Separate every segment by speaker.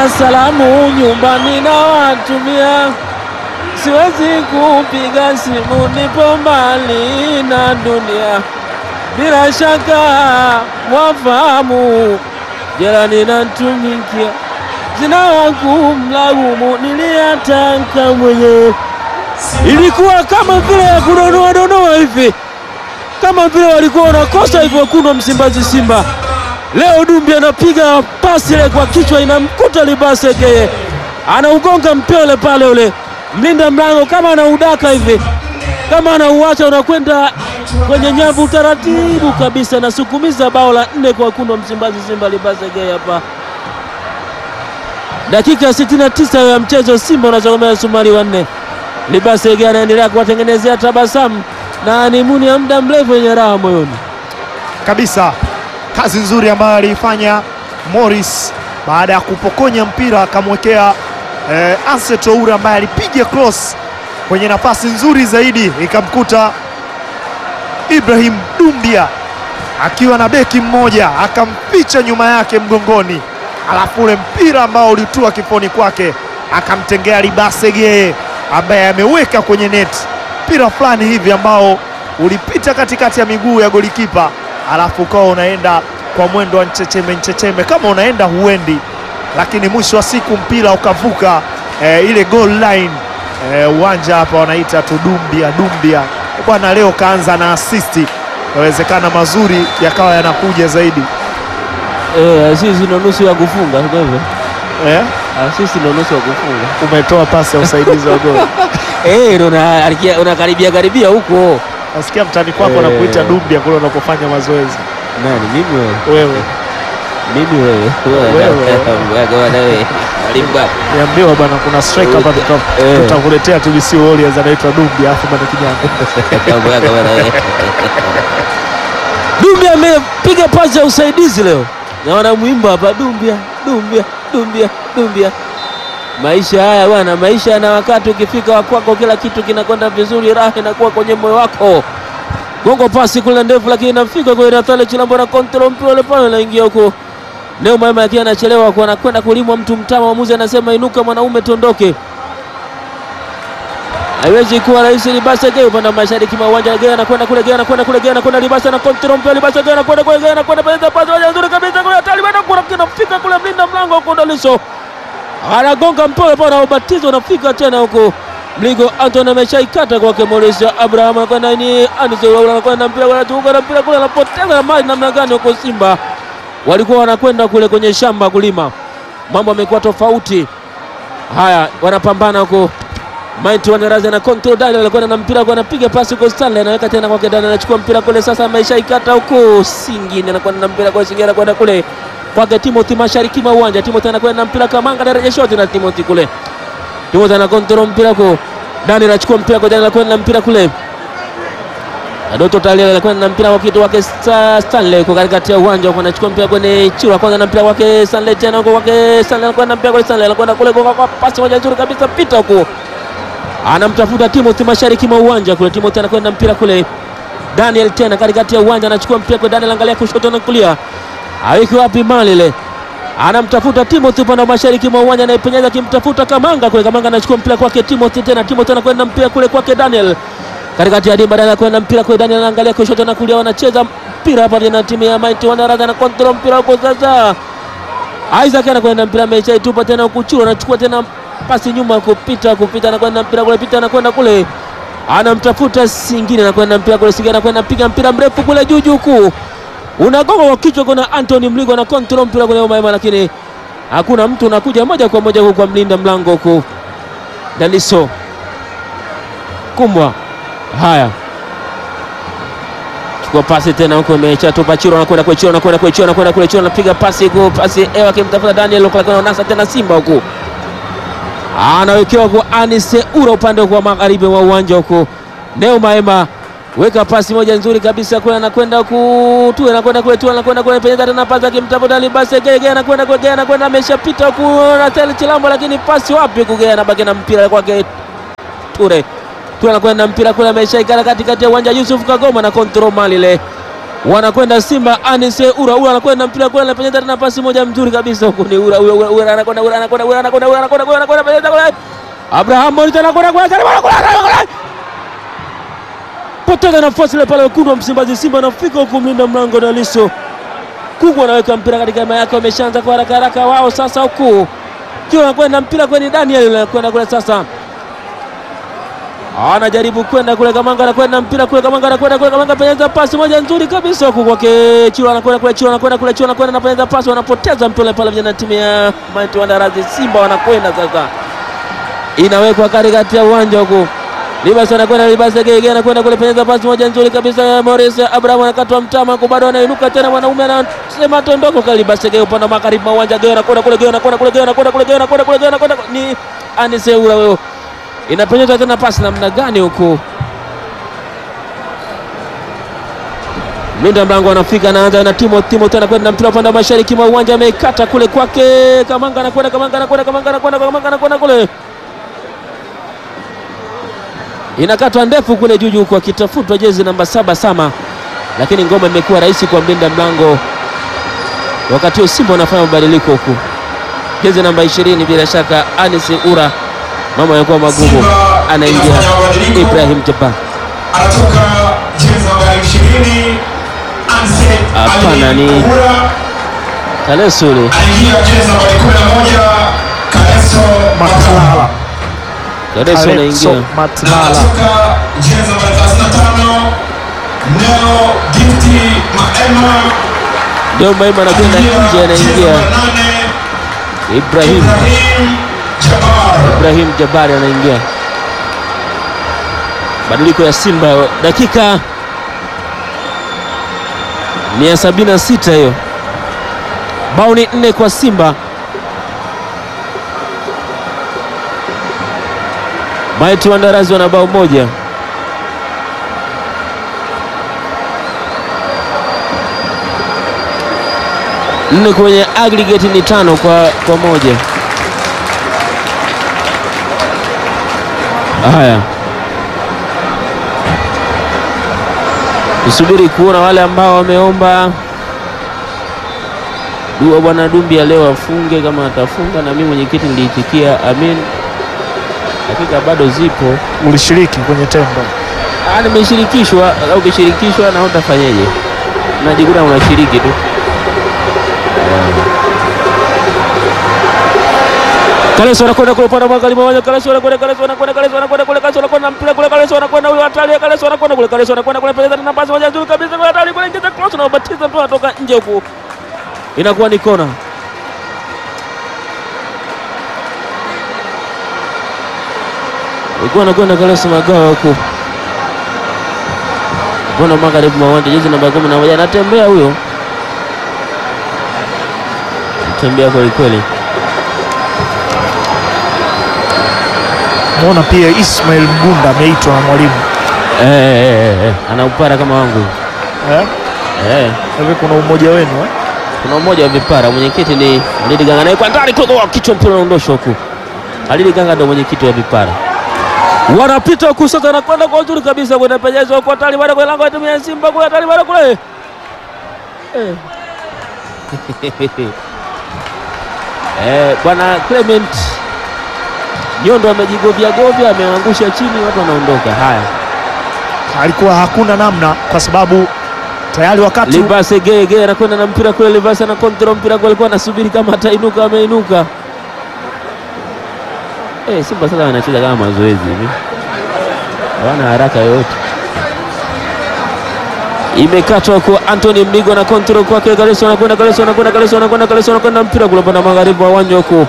Speaker 1: na salamu nyumbani na watumia, siwezi kupiga simu, nipo mbali na dunia. Bila shaka mwafahamu, jirani natumikia, sina wa kumlaumu, niliyataka mwenyewe. Ilikuwa kama vile ya kudonoa donoa hivi, kama vile walikuwa wanakosa hivyo wekundu wa Msimbazi Simba. Leo Dumbi anapiga pasi ile kwa kichwa, inamkuta Libasege, anaugonga mpele pale, ule mlinda mlango kama anaudaka hivi, kama anauacha unakwenda kwenye nyavu taratibu kabisa, nasukumiza bao la nne kwa wekundu wa Msimbazi Simba. Libasege hapa dakika 69 ya mchezo, Simba unazogomea sumari wa nne. Libasege anaendelea kuwatengenezea tabasamu na ni muni ya muda mrefu yenye raha moyoni
Speaker 2: kabisa. Kazi nzuri ambayo aliifanya Morris baada ya kupokonya mpira akamwekea eh, Anse Toure ambaye alipiga cross kwenye nafasi nzuri zaidi ikamkuta Ibrahim Dumbia akiwa na beki mmoja akampicha nyuma yake mgongoni, alafu ule mpira ambao ulitua kifoni kwake akamtengea Libasege ambaye ameweka kwenye net, mpira fulani hivi ambao ulipita katikati ya miguu ya golikipa, alafu ukawa unaenda kwa mwendo wa nchecheme nchecheme, kama unaenda huendi, lakini mwisho wa siku mpira ukavuka eh, ile goal line eh, uwanja hapa wanaita tu Dumbia Dumbia bwana. Leo kaanza na asisti, yawezekana mazuri yakawa yanakuja zaidi
Speaker 1: eh, sisi ndo nusu ya kufunga kwa hivyo
Speaker 2: eh?
Speaker 1: Ah, sisi ndo nusu ya kufunga
Speaker 2: Umetoa pasi ya usaidizi wa goli
Speaker 1: eh, ndo una- alikia- unakaribia karibia huko.
Speaker 2: nasikia mtani kwako
Speaker 1: Eh.
Speaker 2: nakuita Dumbia kule unapofanya mazoezi
Speaker 1: Nani mimi wewe?
Speaker 2: wewe.
Speaker 1: Mimi wewe.
Speaker 2: Wewe.
Speaker 1: Wewe wewe. Mwalimu bwana.
Speaker 2: Niambiwa bwana, kuna striker hapa tuta-
Speaker 1: Eh.
Speaker 2: tutakuletea TBC Warriors anaitwa Dumbia, alafu bwana kijana
Speaker 1: Mambo yako bwana wewe. Dumbia amepiga pasi ya usaidizi leo, na wanamwimba hapa Dumbia, Dumbia, Dumbia, Dumbia. Maisha haya bwana, maisha yana wakati, ukifika wa kwako kila kitu kinakwenda vizuri, raha inakuwa kwenye moyo wako. Gongo pasi kule ndefu, lakini inafika kwa Natale Chilambo na kontrol mpira ule pale, naingia huko Neo Maema akiwa anachelewa kwa anakwenda kulimwa mtu mtama, mwamuzi anasema inuka mwanaume, tondoke. Haiwezi kuwa rahisi. Libasa Gay upande wa mashariki mwa uwanja Gay anakwenda kule, Gay anakwenda kule, Gay anakwenda Libasa na kontrol mpira, Libasa Gay anakwenda kule, Gay anakwenda pesa pasi moja nzuri kabisa kule, hatari bado kuna kinafika kule, mlinda mlango huko Daliso anagonga mpole pale, na ubatizo unafika tena huko Mligo Anton ameshaikata kwake Mauricio Abraham anakwenda ni Anise anakwenda mpira kule, tuko na mpira kule, anapoteza mali namna gani huko Simba walikuwa wanakwenda kule kwenye shamba kulima, mambo yamekuwa tofauti. Haya, wanapambana huko Maiti wanaraza na control Daniel anakwenda na mpira kwa anapiga pasi kwa Stanley anaweka tena kwake Daniel anachukua mpira kule sasa ameshaikata huko Singine anakwenda na mpira kwa Singine anakwenda kule kwake Timothy mashariki mwa uwanja Timothy anakwenda na mpira kama anga daraja shot na Timothy kule Timothy ana control mpira kwa Daniel anachukua mpira kwa Daniel anakwenda na mpira kule Doto Talia anakwenda na mpira kwa kitu wake Sta- Stanley kwa katikati ya uwanja huko anachukua mpira kwenye chura kwanza na mpira wake Stanley tena huko kwake Stanley anakwenda na mpira kwa Stanley anakwenda kule kwa kwa pasi moja nzuri kabisa pita huko anamtafuta Timothy mashariki mwa uwanja kule. Timothy anakwenda mpira kule, Daniel tena katikati ya uwanja anachukua mpira kwa Daniel, angalia kushoto na kulia, aweki wapi mali ile, anamtafuta Timothy upande wa mashariki mwa uwanja, anaipenyeza akimtafuta Kamanga kule. Kamanga anachukua mpira kwake Timothy tena, Timothy anakwenda mpira kule kwake Daniel katikati ya dimba, Daniel anakwenda mpira kule, Daniel anaangalia kushoto na kulia, wanacheza mpira hapa na timu ya Mighty Wanaraga na control mpira huko sasa Isaac anakwenda mpira ameshaitupa tena kuchura, anachukua tena pasi nyuma kupita kupita, anakwenda mpira kule, pita anakwenda kule, anamtafuta Singine, anakwenda mpira kule, Singine anakwenda piga mpira mrefu kule juu juu kuu, unagonga kwa kichwa, kuna Anthony Mligo na control mpira kule Umaima, lakini hakuna mtu, unakuja moja kwa moja huko kwa mlinda mlango huko Daliso Kumbwa. Haya, chukua pasi tena huko, ameshatupa Chiro, anakwenda kwa Chiro, anakwenda kwa Chiro, anakwenda kule Chiro, anapiga pasi huko, pasi ewa akimtafuta Daniel huko, lakini anasa tena Simba huko, anawekewa kwa Anise Ura upande wa magharibi wa uwanja huko. Neo Maema weka pasi moja nzuri kabisa kule, anakwenda huku tu, anakwenda kule tu, anakwenda kule, penyeza tena pasi akimtafuta Libase Gege, anakwenda kwa Gege, anakwenda ameshapita huku na Tel Chilambo, lakini pasi wapi huku, Gege anabaki na mpira kwake Ture tu anakwenda mpira kule, ameshaikala katikati ya uwanja. Yusuf Kagoma na kontrol mali ile, wanakwenda Simba. Anise Ura Ura anakwenda mpira kule, anapenyeza tena pasi moja mzuri kabisa huko, ni Ura Ura Ura Ura anakwenda Ura anakwenda Ura anakwenda Ura anakwenda Ura anakwenda penyeza kule, Abraham Morita anakwenda kule kule kule, poteza nafasi ile pale, wekundu wa Msimbazi Simba anafika huku, mlinda mlango na Liso Kungu anaweka mpira katika hema yake, wameshaanza kwa haraka haraka wao sasa, huku kiwa anakwenda mpira kwenye Daniel anakwenda kule sasa anajaribu kwenda kule, Kamanga anakwenda mpira kule, Kamanga anakwenda kule, Kamanga penyeza pasi moja nzuri kabisa huku kwake Chilo, anakwenda kule, Chilo anakwenda kule, Chilo anakwenda anapenyeza pasi, wanapoteza mpira pale, vijana timu ya Mighty Wanderers Simba wanakwenda sasa, inawekwa katikati ya uwanja huku Libas anakwenda Libas Gege anakwenda kule, penyeza pasi moja nzuri kabisa, Morris Abraham anakatwa mtama huku, bado anainuka tena, mwanaume anasema tondoko kwa Libas Gege upande wa magharibi wa uwanja, Gege anakwenda kule, Gege anakwenda kule, Gege anakwenda kule, Gege anakwenda kule, Gege anakwenda ni Anise Ura wewe inapenyeza tena pasi namna gani huku, mlinda mlango anafika, anaanza na Timo Timo tena kwenda mpira upande wa mashariki mwa uwanja, ameikata kule kwake Kamanga, anakwenda Kamanga, anakwenda Kamanga, anakwenda Kamanga, anakwenda kule, inakatwa ndefu kule juu juu, kwa kitafutwa jezi namba saba Sama, lakini ngoma imekuwa rahisi kwa mlinda mlango. Wakati huo Simba wanafanya mabadiliko huku, jezi namba ishirini bila shaka Anise Ura mama yanakuwa magumu, anaingia Ibrahim Jabbar.
Speaker 3: Anatoka jezi namba 20 Anse
Speaker 1: Hapana, ni-
Speaker 3: Ali Ura.
Speaker 1: Kaleso ule
Speaker 3: Anaingia jezi namba 11 Kaleso
Speaker 2: Matlala.
Speaker 1: Kaleso
Speaker 2: Alexo
Speaker 1: anaingia
Speaker 3: Na
Speaker 2: Matlala.
Speaker 3: anatoka jezi namba 35 Neo Gifty Maema.
Speaker 1: ndio Maima anakwenda nje,
Speaker 3: jezi
Speaker 1: anaingia
Speaker 3: namba 8
Speaker 1: Ibrahim
Speaker 3: Ibrahim Jabbar.
Speaker 1: Ibrahim Jabari anaingia. Badiliko ya Simba dakika ni ya sabini na sita hiyo, bao ni nne kwa Simba. Mighty Wanderers wana bao moja. Nne kwenye aggregate ni tano kwa, kwa moja. Haya, tusubiri kuona wale ambao wameomba dua bwana Dumbi ya leo afunge, kama atafunga, na mimi mwenyekiti niliitikia amin. Hakika bado zipo.
Speaker 2: Ulishiriki kwenye tendo.
Speaker 1: Ah, nimeshirikishwa. Au ukishirikishwa na utafanyeje? Najikuta unashiriki tu. Kaleso anakwenda kule upande wa magharibi wa uwanja. Kaleso anakwenda, Kaleso anakwenda, Kaleso anakwenda kule, Kaleso anakwenda mpira kule, Kaleso anakwenda huyo hatari, Kaleso anakwenda kule, Kaleso anakwenda kule, peleza tena pasi moja nzuri kabisa kule, hatari kule, ingiza cross na ubatiza mpira unatoka nje huku, inakuwa ni kona. Ilikuwa anakwenda Kaleso Magawa huku Mbona magharibi mwa uwanja, jezi namba kumi na moja anatembea huyo, tembea kweli kweli.
Speaker 2: Muona pia Ismail Mgunda ameitwa na mwalimu
Speaker 1: Eh, eh, eh, eh, ana upara kama wangu
Speaker 2: eh?
Speaker 1: eh.
Speaker 2: Hivi kuna umoja wenu eh?
Speaker 1: Kuna mmoja wa vipara, mwenyekiti ni Alidi Ganga naye kwa ndani kule, kwa kichwa mpira unaondoshwa huku. Alidi Ganga ndio mwenyekiti wa vipara, wanapita huku sasa, anakwenda kwa uzuri kabisa, kwenda penyeza huko, hatari bado kwa lango ya timu ya Simba kule, hatari bado kule eh. Eh, bwana Clement Nyondo amejigovya govya, ameangusha chini, watu wanaondoka. Haya,
Speaker 2: Alikuwa hakuna namna kwa sababu tayari wakati
Speaker 1: Libase Gege anakwenda na mpira kule, Libase ana kontrol mpira kule, alikuwa anasubiri kama atainuka, ameinuka. Eh, Simba sasa wanacheza kama mazoezi hivi, hawana haraka yoyote. Imekatwa kwa Anthony Mligo na kontrol kwake, Galeso anakwenda, Galeso anakwenda, Galeso anakwenda, Galeso anakwenda mpira kule upande wa magharibi wa uwanja huko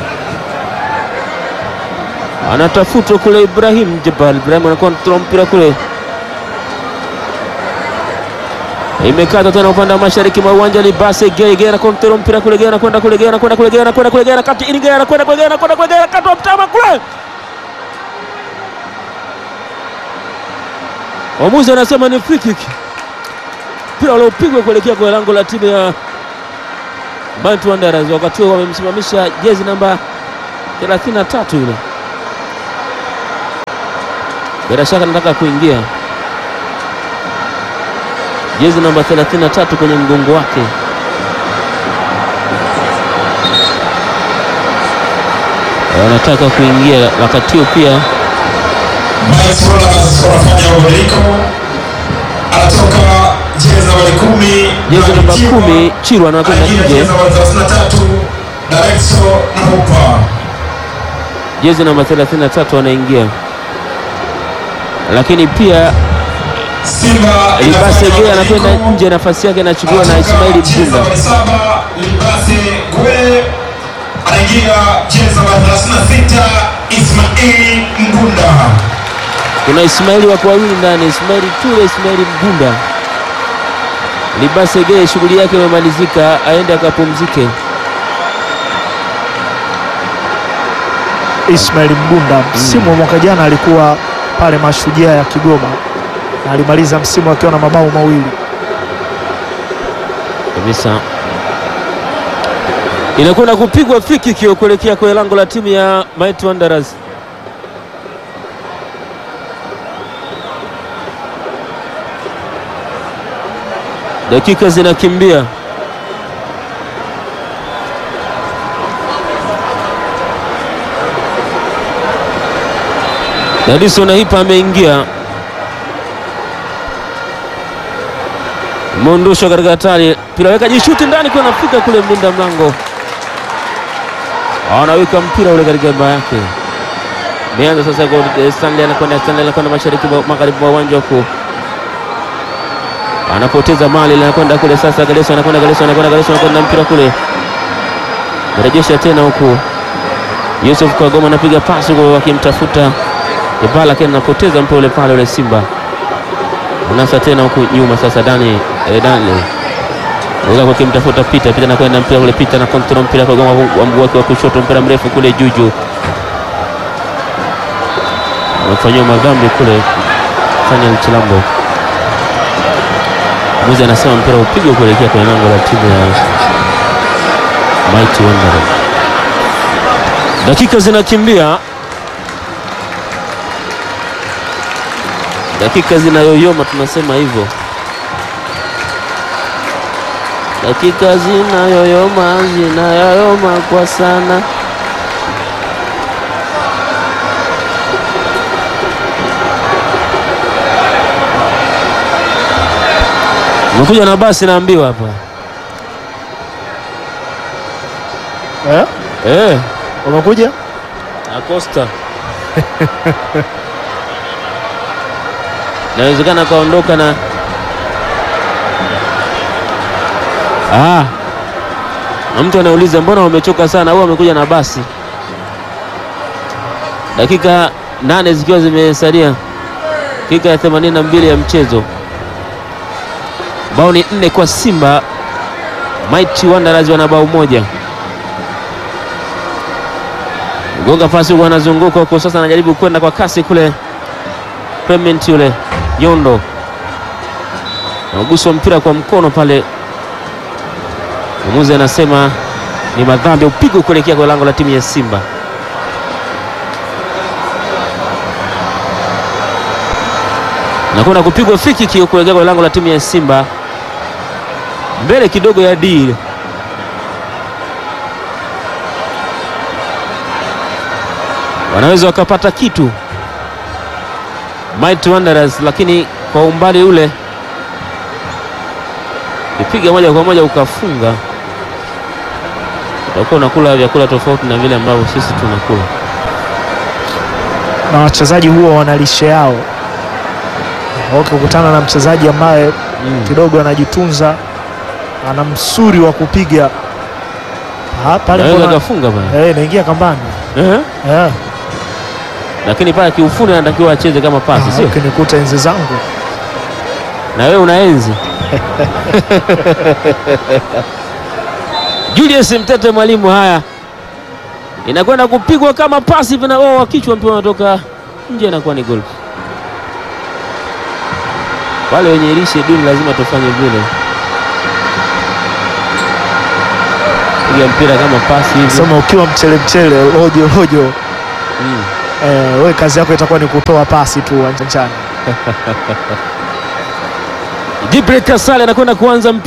Speaker 1: anatafutwa kule Ibrahim Jabal. Ibrahim anakontrol mpira kule, imekata tena upande wa mashariki mwa uwanja. Libase Gay Gay anakontrol mpira kule, Gay anakwenda kule, Gay anakwenda kule, Gay anakwenda kule, Gay anakata ini, Gay anakwenda kule, Gay anakwenda kule, Gay anakata mtama kule. Mwamuzi anasema ni free kick, mpira uliopigwa kuelekea kwa lango la timu ya Mighty Wanderers. Wakati huo wamemsimamisha jezi namba 33 yule bila shaka nataka kuingia jezi namba 33 kwenye mgongo wake. Wanataka kuingia wakati huo pia
Speaker 3: Mike Rollers wanafanya mabadiliko, anatoka jezi nambari kumi
Speaker 1: jezi namba
Speaker 3: Mtiwa,
Speaker 1: kumi Chirwa anakwenda
Speaker 3: anaingia
Speaker 1: nje,
Speaker 3: jezi nambari 33 Directo Nahupa.
Speaker 1: jezi namba 33 anaingia, lakini pia
Speaker 3: Simba
Speaker 1: Libase
Speaker 3: inafanya
Speaker 1: Geye anakwenda
Speaker 3: mabadiliko.
Speaker 1: nje, nafasi yake inachukuliwa na
Speaker 3: Anatoka
Speaker 1: Ismaili
Speaker 3: jezi
Speaker 1: Mgunda.
Speaker 3: nambari saba Libase Gwe anaingia jezi nambari 36 Ismaili Mgunda.
Speaker 1: Kuna Ismaili wako wawili ndani, Ismaili Ture, Ismaili Mgunda. Libase Geye shughuli yake imemalizika, aende akapumzike.
Speaker 2: Ismail Mgunda msimu wa mwaka jana alikuwa pale Mashujaa ya Kigoma na alimaliza msimu akiwa na mabao mawili.
Speaker 1: kabisa. Inakwenda kupigwa free kick kuelekea kwenye lango la timu ya Mighty Wanderers. Dakika zinakimbia. Dadison Hipa ameingia Mondosho katika hatari, mpira weka jishuti ndani, kwa nafika kule mlinda mlango anaweka mpira ule katika baa yake. Meanza sasa kwa eh, Stanley anakwenda Stanley anakwenda mashariki mwa- magharibi mwa uwanja huko, anapoteza mali, anakwenda kule sasa. Galeso anakwenda Galeso anakwenda Galeso anakwenda mpira kule, rejesha tena huku. Yusuf Kagoma anapiga pasi huko akimtafuta Ibala, lakini anapoteza mpira ule pale ule Simba unasa tena huku nyuma sasa, Dani eh, Dani Weka kwa kimtafuta Pita Pita na kwenda mpira ule Pita na kontrol mpira kwa gonga wa mguu wake wa kushoto, mpira mrefu kule Juju amefanyiwa madhambi kule Fanya Chilambo. Muzi anasema mpira upigwe kuelekea kwenye lango la timu ya Mighty Wanderers. Dakika zinakimbia, dakika zinayoyoma, tunasema hivyo. Dakika zinayoyoma, zinayoyoma kwa sana. Umekuja na basi naambiwa hapa
Speaker 2: Eh?
Speaker 1: eh,
Speaker 2: Umekuja?
Speaker 1: Acosta nawezekana akaondoka na ah, na mtu anauliza mbona wamechoka sana au amekuja na basi. Dakika nane zikiwa zimesalia, dakika ya 82 ya mchezo, bao ni nne kwa Simba. Mighty Wanderers wana bao moja. Gonga pasi huko, anazunguka huko sasa, anajaribu kwenda kwa kasi kule. Clement yule Yondo nauguswa mpira kwa mkono pale, mwamuzi anasema ni madhambi, upigwe kuelekea kwa lango la timu ya Simba. Nakwenda kupigwa free kick kuelekea kwa lango la timu ya Simba, mbele kidogo ya D wanaweza wakapata kitu Mighty Wanderers, lakini kwa umbali ule kipiga moja kwa moja ukafunga, utakuwa unakula vyakula tofauti na vile ambavyo sisi tunakula.
Speaker 2: Na wachezaji huwa wana lishe yao. Ukikutana na mchezaji ambaye
Speaker 1: Mm.
Speaker 2: kidogo anajitunza, ana msuri wa kupiga Ah, pale
Speaker 1: Naweza
Speaker 2: mbona-
Speaker 1: kafunga pale
Speaker 2: eh, naingia kambani
Speaker 1: eh,
Speaker 2: eh.
Speaker 1: lakini pale kiufundi anatakiwa acheze kama pasi,
Speaker 2: Ah,
Speaker 1: sio?
Speaker 2: ukinikuta enzi zangu
Speaker 1: Na wewe unaenzi Julius Mtete mwalimu. Haya, inakwenda kupigwa kama pasi vina oh, wa kichwa, mpira unatoka nje, inakuwa ni gol. Wale wenye lishe duni lazima tufanye vile, piga mpira kama pasi hivi
Speaker 2: sema, ukiwa mchele mchele rojo rojo
Speaker 1: mm.
Speaker 2: eh, we kazi yako itakuwa ni kutoa pasi tu uwanjani.
Speaker 1: Gibril Kasale anakwenda kuanza mpira